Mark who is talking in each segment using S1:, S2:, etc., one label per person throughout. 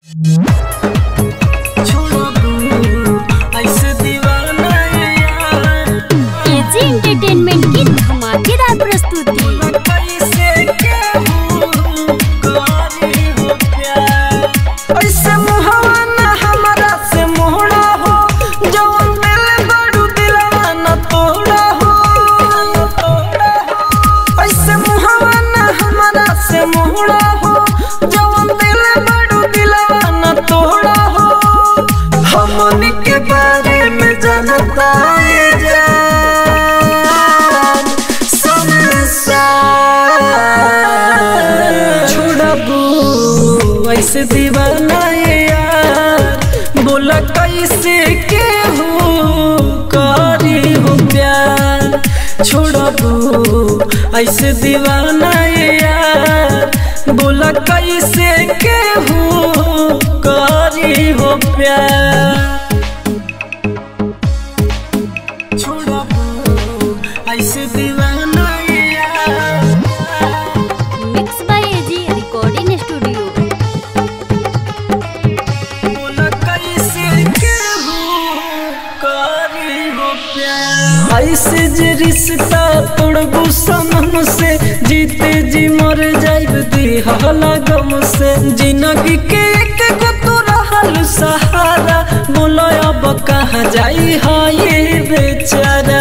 S1: AG entertainment की धमाकेदार प्रस्तुति
S2: ऐसे मुहवा ना हमरा से मोहरा हो जवन दिल बड़ू दिलवा ना तोड़ा हो ऐसे मुहवा ना हमरा से मोहरा हो जवन दिल बड़ू दिलवा ना तोड़ा हो हमनी के बारे में जानता ये जान संसार छोड़बू ऐसे दीवाना ये यार बोला कैसे के हो करी हो प्यार छोड़बू ऐसे दीवाना ये यार बोला कैसे के हो करी हो प्यार छोड़बू ऐसे दीवाना ये यार
S1: mix by AG recording studio
S2: ऐसे जे रिश्ता तोड़बू सनम से जीते जी मर जाइब दिहला गम से जिंदगी के एक गो तो रहल सहारा बोलो अब कहाँ जाई है ये बेचारा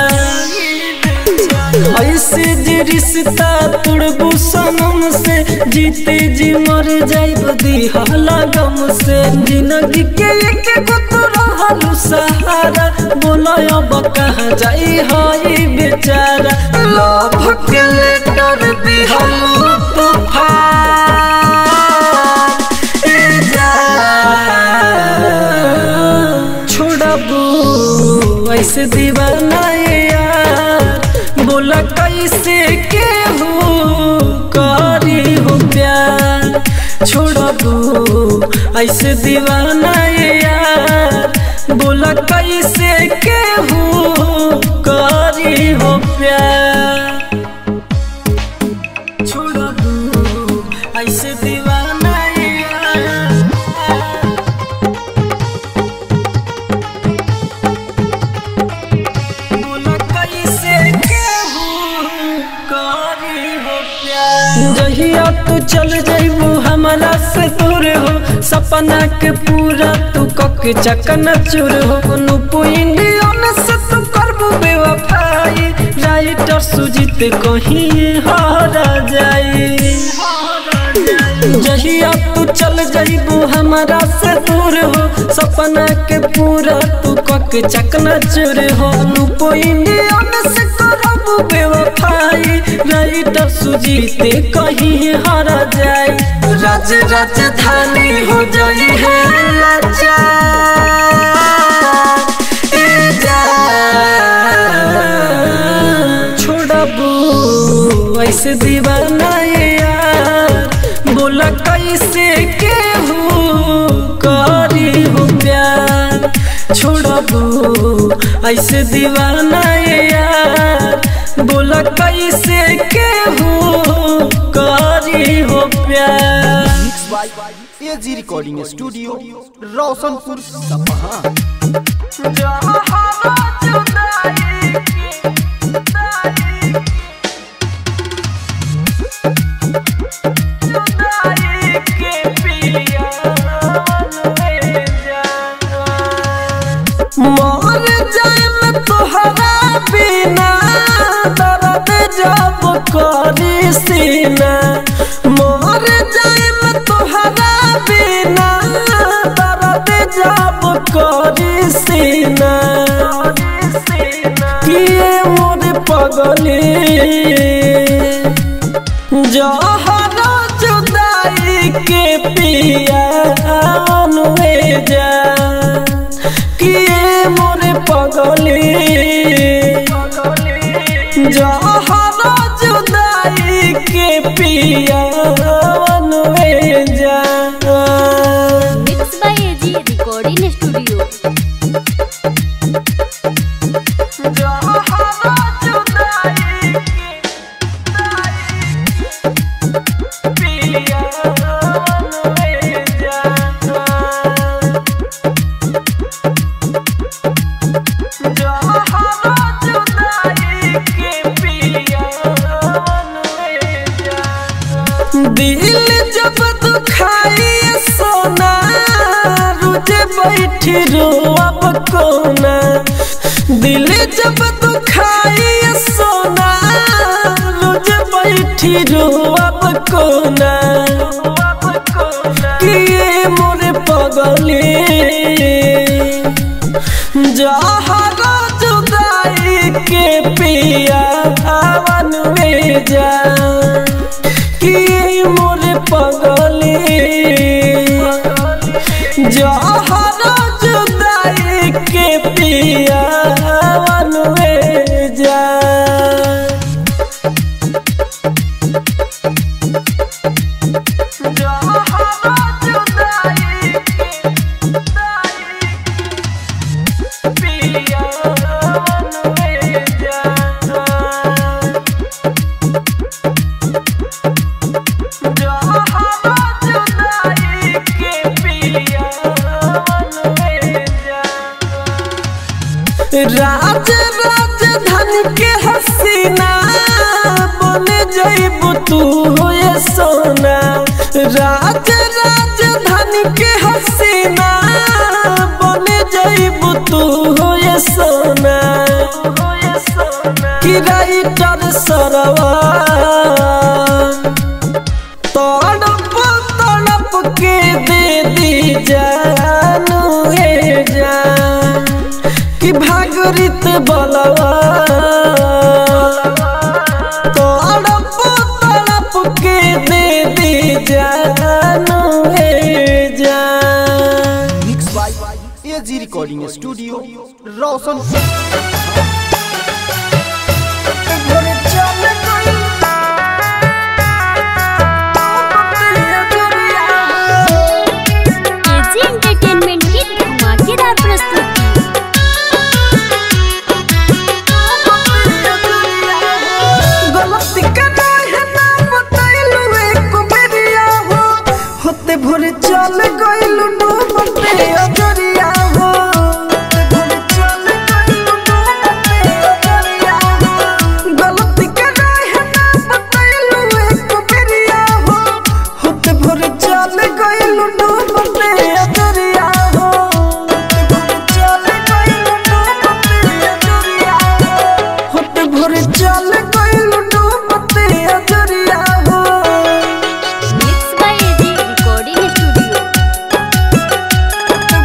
S2: ऐसे जे रिश्ता तोड़बू सनम से जीते जी मर जाइब दिहला गम से जिंदगी के एक गो तो रहल सहारा बोलो अब कहाँ जाई है बेचारा लव के लेटर दिहल तूफान ए जान छोड़बू ऐसे दीवाना ये यार बोला कैसे के हो करी हो प्यार छोड़बू ऐसे दीवाना ये यार बोला कैसे के हो करी हो प्यार छोड़बू ऐसे दीवाना ये यार जहिया तू चल जइबू हमारा से दूर हो सपना के पूरा तू कक चकन चूर हो नुपु इंडियन से तू करबू बेवफाई राइटर सुजीत कहीं हारा जाई जहिया तू चल जइबू हमारा से दूर हो सपना के पूरा तू कक चकना चूर हो नुपो इंडियन से करबू बेवफाई राइटर सुजीते कहीं हारा जाए राज राजधानी हो जाई है लाचार ए जान छोड़बू ऐसे दीवाना ये यार बोला कैसे के हो करी हो प्यार छोड़बू ऐसे दीवाना ये यार बोला कैसे के हो करी हो प्यार
S3: mix by AG recording studio Roshanpur Sapaha
S2: मर जाए तोहरा बिना दर्द जब करी सीना मर जाए तोहरा बिना दर्द जब करी सीना किए मोर पगली जहरा जुदाई के पिया अनुए जा किए मोरे पगली जहरा जुदाई के पिया अनुए जा
S1: mix by AG recording studio
S2: जहरा जुदाई के पिया अनुए जा बैठी रोअब कोना दिल जब दुखाई सोना रोज बैठी रोअब कोना किए मोरे पगले जहरा जुदाई के पिया हवन में जा कि मोरे पगले जहरा जुदाई के पिया हवन में जा जहरा जुदाई के पिया हवन में जा राज राजधानी के हसीना बन जइबू तू हो ये सोना राज राजधानी के हसीना बन जइबू तू हो ये सोना कि राइटर सरवा तड़प तड़प के दे दी जानू हे जान कि भागरित बलवा तड़प तड़प के दे दी जानू हे जान
S3: mix by AG recording studio Roshanpur
S2: घरे चल गई
S1: एजी एंटरटेनमेंट की धमाकेदार प्रस्तुति
S2: गलती करना है ना बतैलू एक बेरिया हो होते भोरे चल गइलू डूबते अजरिया हो होते भोरे चल गइलू डूबते अजरिया हो गलती करना है ना बतैलू एक बेरिया हो होते भोरे चल गइलू डूबते अजरिया हो होते भोरे चल गइलू डूबते अजरिया हो होते भोरे चल गइलू डूबते अजरिया हो
S1: mix by AG recording studio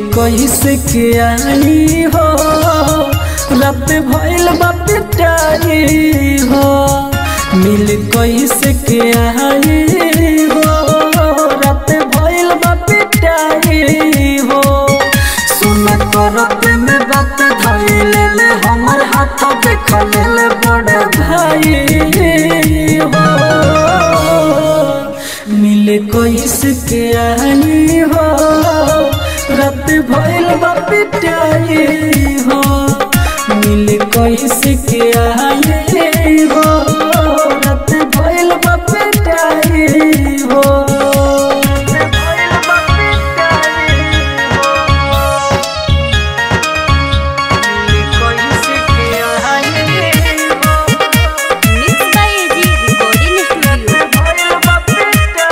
S2: कैसे के आई हो रात भइल बा पिटाई हो मिल कैसे के आई हो रात भइल बा पिटाई हो सुन करत में बात धइल ले हमर हाथ देख ले बड़ भाई हो मिले कैसे के आई हो रात भइल बा पिटाई हो मिले कैसे के आई हो रात भइल बा पिटाई हो भइल बा पिटाई हो मिले कैसे के आई हो
S1: mix by AG recording studio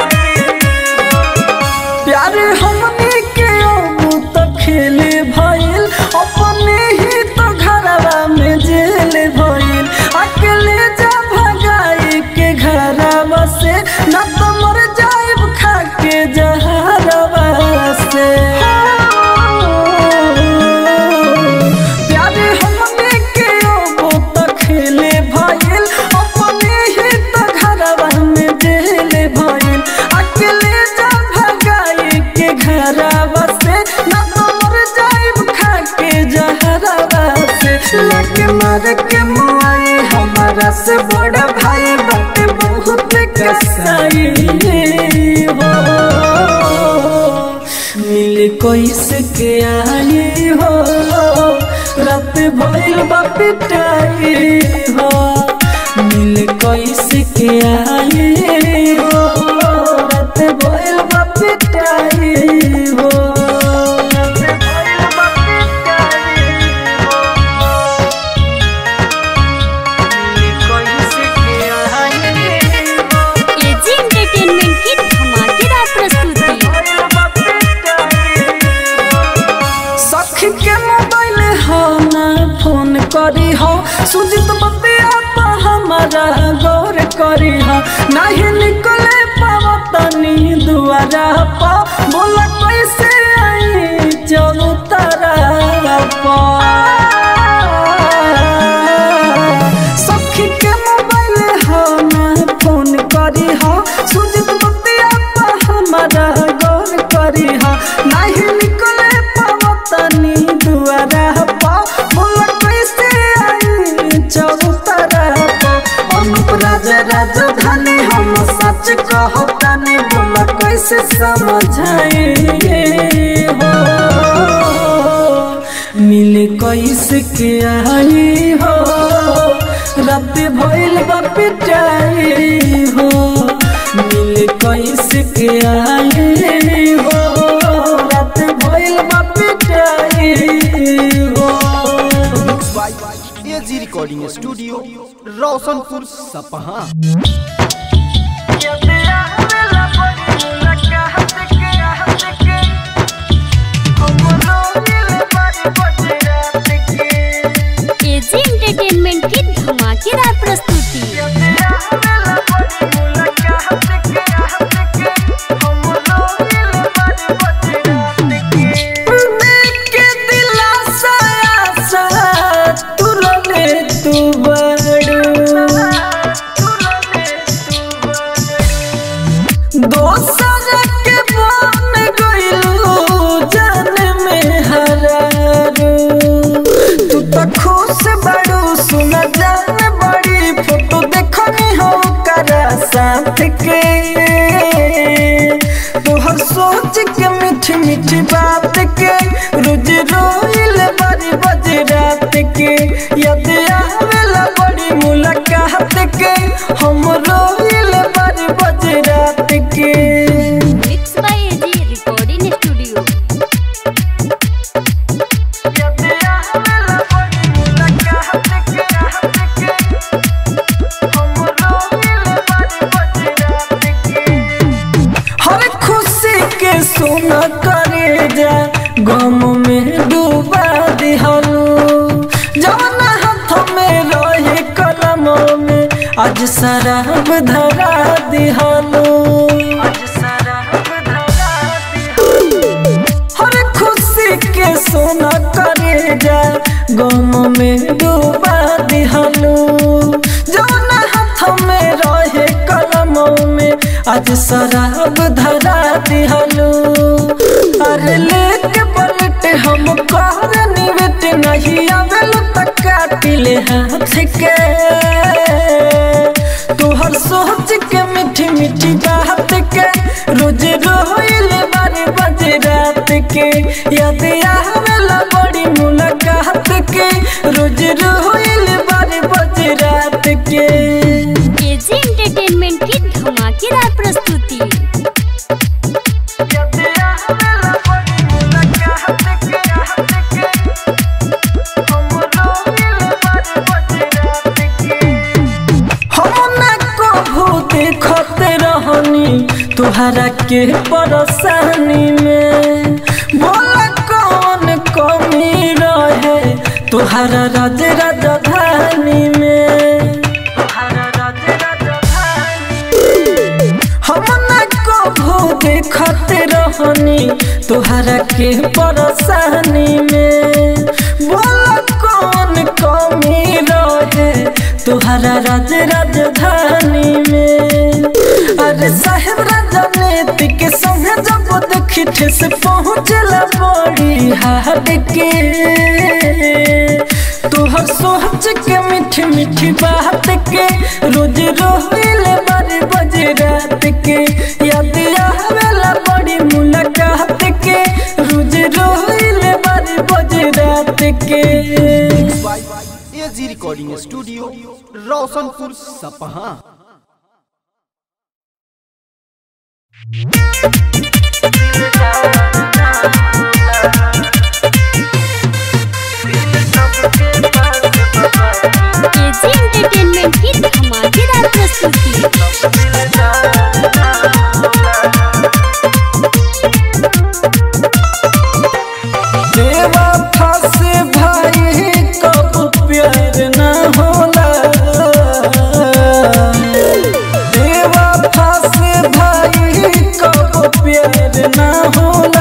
S2: प्यार हमने के अबू तो खेले भइल अपने ही तो घरवा में जेल भइल अकेले जा भगाई के घरवा से न तो मर जाइब खा के जहरवा से प्यार हमने के अबू तो खेले भइल अपने ही तो घरवा में जेल भइल अकेले जा भगाई के घरवा से न तो मर जाइब खा के जहरवा से लग मार के मुआई हमारा से बड़ा भाई बात बहुत कसाई हो मिल कैसे के आई हो रात भइल बा पिटाई हो मिल कैसे के आई हो रात भइल बा पिटाई हो रात भइल बा पिटाई हो मिल कैसे के आई हो
S1: एजी एंटरटेनमेंट की धमाकेदार प्रस्तुति
S2: सखी के मोबाइल हो ना फोन करी हो सुजित बतिया तो हमारा गौर करी हो नहीं निकले पावा तनी दुआरा पा बोला कैसे आई चलो तारा पा सखी के मोबाइल हो ना फोन करी हो सुजित बतिया तो हमारा गौर करी हो नहीं निकले पावा तनी दुआरा पा बोला कैसे आई चौतरा पा अनुप राजा राजधानी हम सच कहो तनी बोला कैसे समझाए हो मिले कैसे के आई हो रात भइल बा पिटाई हो मिले कैसे के आई हो रात भइल बा पिटाई हो
S3: by AG recording studio Roshanpur Sapaha
S1: AG entertainment की धमाकेदार प्रस्तुति
S2: देख के दिलासा आसा तुरले तू बड़ू दोसर के बन गइलू जान में हरारू तू तो खुश बड़ू सुन जान बड़ी फोटो देखनी हो करा साथ के तोहर सोच के मीठी मीठी बात के रोज रोइल बड़ी बज रात के याद आवेला बड़ी मुलाकात के हम रोइल बड़ी बज रात के
S1: mix by AG recording studio
S2: याद आवेला बड़ी मुलाकात के हम रोइल बड़ी बज रात के हर खुशी के सुन करे जा गम में डूबा दिहलू जवन हाथ में रहे कलम में आज शराब धरा दिहलू आज शराब धरा दिहलू हर खुशी सोना करे जा गम में डूबा दिहलू जौन हाथ में रहे कलम में आज शराब धरा दिहलू अरे लेके पलट हम कर निवेट नहीं आवेलू तक काटिले हाथ के तोहर सोच के मीठी मीठी बात के रोज रोइल बारे बजे रात के याद आवेला बड़ी मुलाकात के रोज रोइल बारे बजे रात के
S1: एजी एंटरटेनमेंट की धमाकेदार प्रस्तुति
S2: याद आवेला बड़ी मुलाकात के रात के हम रोइल बारे बजे रात के हम ना कभू देखत रहनी तुहरा के परेशानी में बोला कौन कमी रहे तुहरा राज राजधानी में तुहरा राज राजधानी हम ना कभू देखत रहनी तुहरा के परेशानी में बोला कौन कमी रहे तुहरा राज राजधानी में अरे साहेब राजनीति के संगे जब देखी ठेस पहुँचला बड़ी हाट के तुहर सोच के मीठी मीठी बात के रोज रोहिल बारे बजे रात के याद आवेला बड़ी मुलाकात के रोज रोहिल बारे बजे रात के
S3: AG recording studio Roshanpur Sapaha
S1: AG entertainment की धमाकेदार प्रस्तुति
S2: देवा फासे भाई कब प्यार न होला देवा फासे भाई कब प्यार न होला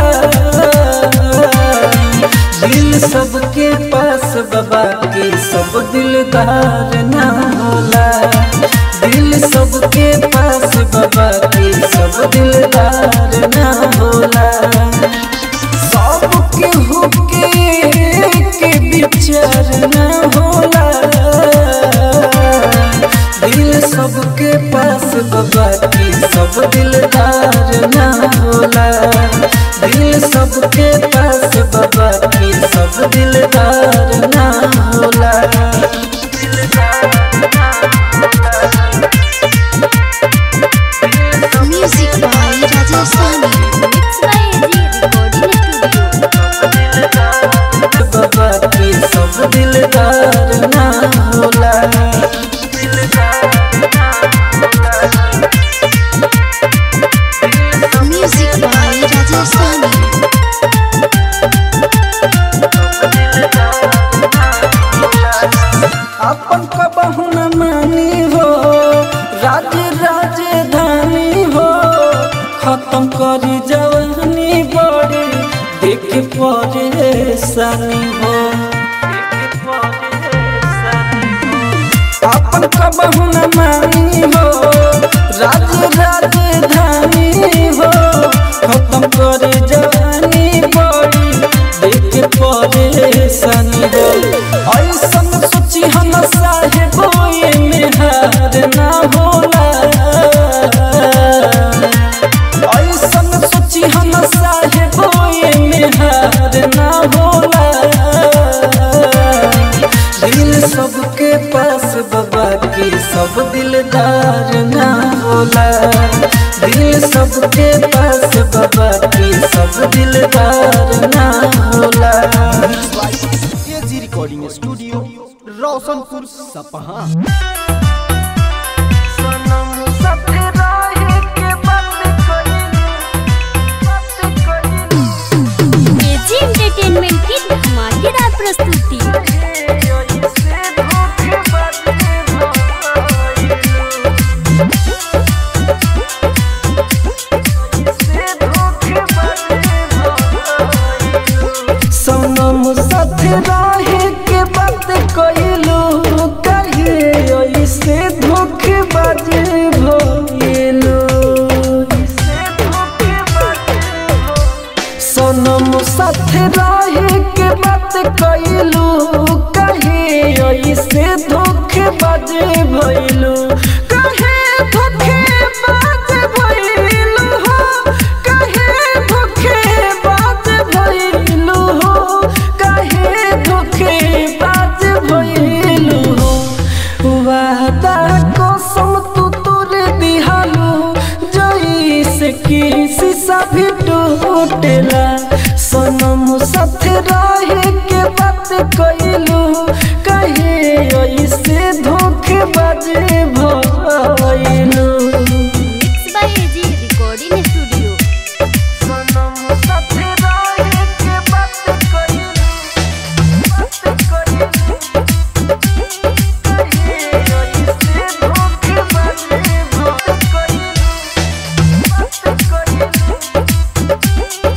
S2: दिल सबके पास बाबा के सब दिलदार न होला दिल सबके पास बाबा के सब दिलदार न होला सबके हुके के विचार न होला दिल सबके पास बाबा की सब दिलदार न होला दिल सबके पास बाबा की सब दिलदार न होला
S1: music by Rajasthani mix by AG recording studio
S2: बाबा की सब दिलदार न होला
S1: म्यूजिक बाय राजस्थानी
S2: अपन कबहू न मानी हो राज राजधानी हो खत्म करी जवानी बड़ी देख परेशानी हो अपन कबहू न मानी हो राज राजधानी हो खत्म करे जवानी बड़ी देख परेशानी हो ऐसन सोची हम साहेब में हार ना होला ऐसन सोची हम साहेब में हार ना होला दिल सबके पास बाबा की सब दिलदार ना होला दिल सबके पास बाबा की सब दिलदार ना होला
S3: AG recording studio Roshanpur Sapaha
S1: AG entertainment की धमाकेदार प्रस्तुति
S2: सनम साथे रहे के बात कइलू कहे ऐसे धोखेबाज भइलू सनम साथे रहे के बात कइलू कहे ऐसे धोखेबाज भइलू कहे धोखेबाज भइलू हो कहे धोखेबाज भइलू हो कहे धोखेबाज भइलू हो वादा कसम तू तोरे दिहालू जैसे कि शीशा भी टूटेला सनम साथे रहे के बात कइलू कहे ऐसे धोखेबाज भइलू
S1: mix by AG recording studio
S2: सनम साथे रहे के बात कइलू बात कइलू कहे ऐसे धोखेबाज भइलू बात कइलू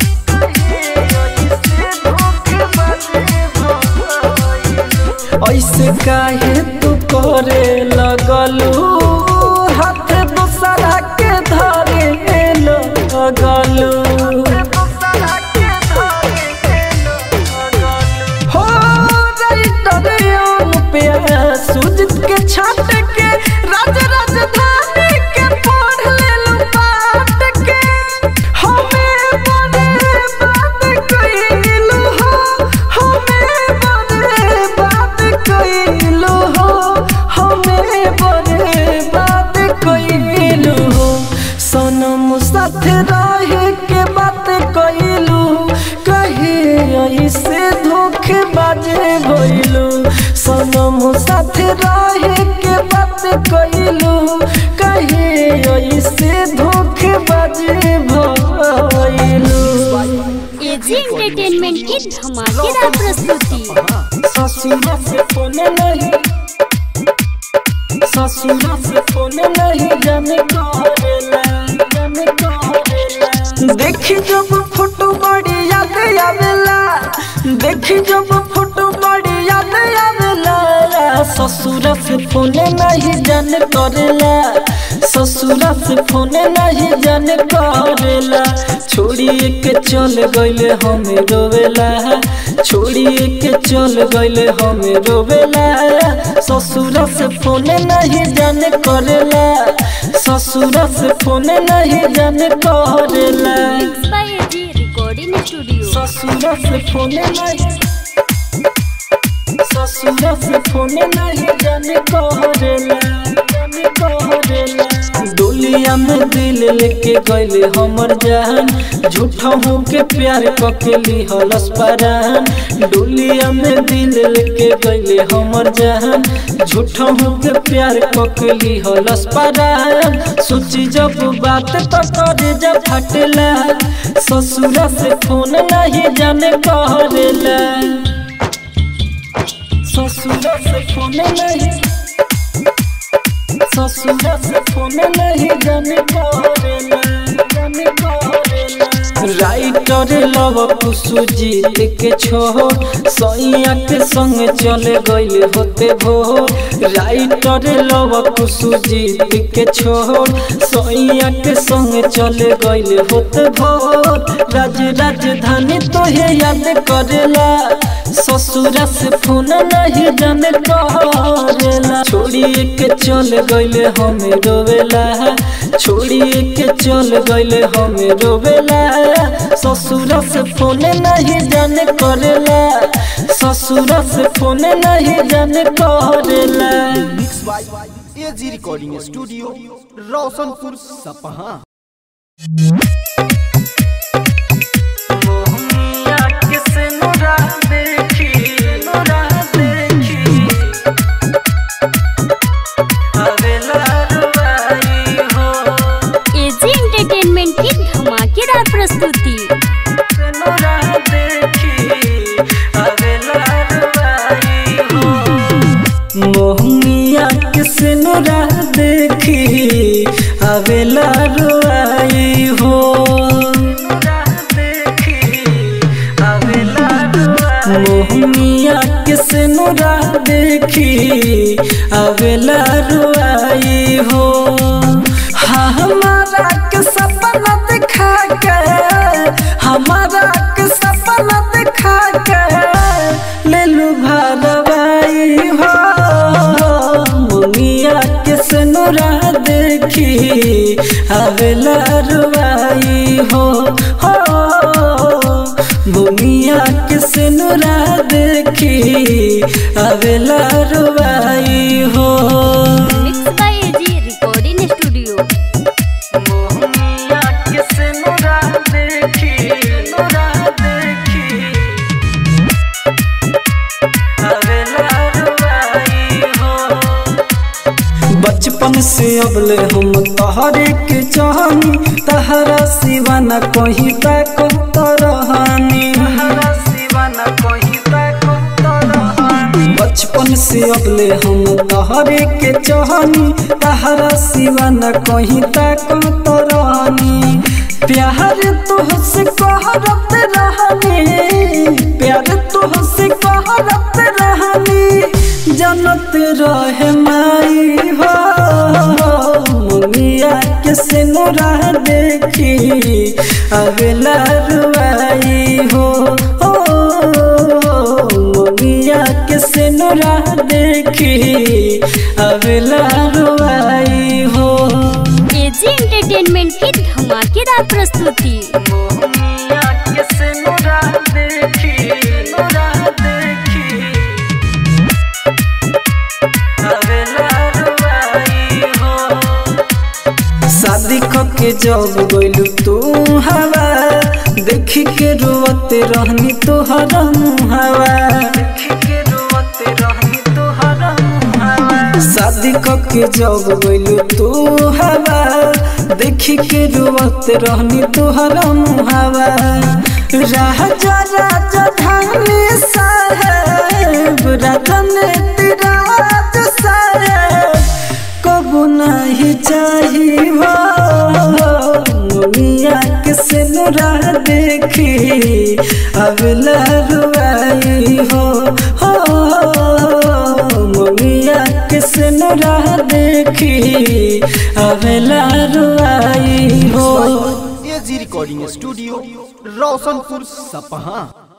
S2: ऐसे काहे तू करे लगलू हाथ दूसरा के धरे लगलू हो राइटर पे सुजित के छाट के राज राजधानी के पढ़ लेलू पाट के हमें बड़े बात कइलू हो हमें बड़े बात कइलू हो हमें बड़े बात कइलू हो सनम साथ रहे के बात कइलू कहे ऐसे धोखेबाज भइलू सनम साथ रहे के बात कइलू कहे ऐसे धोखेबाज भइलू
S1: एजी एंटरटेनमेंट की धमाकेदार प्रस्तुति
S2: ससुरा से फोन नहीं ससुरा से फोन नहीं जाने करेला जाने करेला देखी जब फोटो बड़ी याद आवेला देखी जब फोटो बड़ी याद आवेला ससुरा से फोन नहीं जाने करेला ससुरा से फोन नहीं जाने करेला छोड़िए के चल गइले हमें रोवेला छोड़िए के चल गइले हमें रोवेला ससुरा से फोन नहीं जाने करेला ससुरा से फोन नहीं जाने करेला
S1: mix by AG recording studio
S2: ससुरा से फोन नहीं ससुरा से फोन नहीं जाने करेला जाने करेला डोलिया में दिल लेके गइले हमर जान झूठा हो के प्यार कके लिहलस परान डोलिया में दिल लेके गइले हमर जान झूठा हो के प्यार कके लिहलस परान सोची जब बात तो करे जब फटला ससुरा से फोन नहीं जाने करेला ससुरा से फोन नहीं ससुरा से फोन नहीं जाने करेला जाने करेला राइटर लव कुसुजीत के छो सैया के संग चले गइल होते भो राइटर लव कुसुजीत के छो सैया के संग चले गइल होते भो राज राजधानी तोहे याद करेला ससुरा से फोन नहीं जाने करेला छोड़िए के चल गइले हमें रोवेला छोड़िए के चल गइले हमें रोवेला ससुरा से फोन नहीं जाने करेला ससुरा से फोन नहीं जाने करेला
S3: mix by AG recording studio Roshanpur Sapaha
S2: Mohania किसे नुरा देखी नुरा देखी अवेला रुबाई हो
S1: एजी एंटरटेनमेंट की धमाकेदार प्रस्तुति
S2: नुरा देखी अवेला रुबाई हो मोहनिया किसे नुरा देखी अवेला रुआई हो मोहनिया के सिनुरा देखी अवेला रुआई हो हाँ हमारा के सपना दिखा के हमारा के सपना दिखा के ले लू भरवाई हो मुनिया के सिनुरा देखी अवेला रुआई हो हो मुनिया के सिनुरा देखी अवेला रुआई हो
S1: mix by AG recording studio
S2: Mohania के सिनुरा देखी सिनुरा देखी अवेला रुआई हो बचपन से अबले हम तहरे के चाहनी तहरा सिवा न कहीं तक तरहानी बचपन से अबले हम तहरे के चाहनी तहरा सिवा न कहीं तक तरहानी प्यार तुहसे कहरत रहनी प्यार तुहसे कहरत रहनी जनत रहे माई हो मुनिया के सिनुरा देखी अगला रुआई हो ओ मुनिया के सिनुरा देखी अगला रुआई हो
S1: एजी एंटरटेनमेंट की धमाकेदार प्रस्तुति
S2: मोहनिया के सिनुरा देखी सिनुरा देखी अवेला रुआई हो शादी के जब गइलू तू हवा देखी के रोते रहनी तोहर हवा शादी के जब गइलू तू हवा देखी के रोते रहनी तोहर हवा राजा राजा धानी साहेब राजन तिराज साहेब कबू नहीं चाहिए हो मुनिया के सिनुरा देखी अगला रुआई हो हो मुनिया के सिनुरा देखी अगला रुआई हो
S3: एजी रिकॉर्डिंग स्टूडियो रोशनपुर सपहा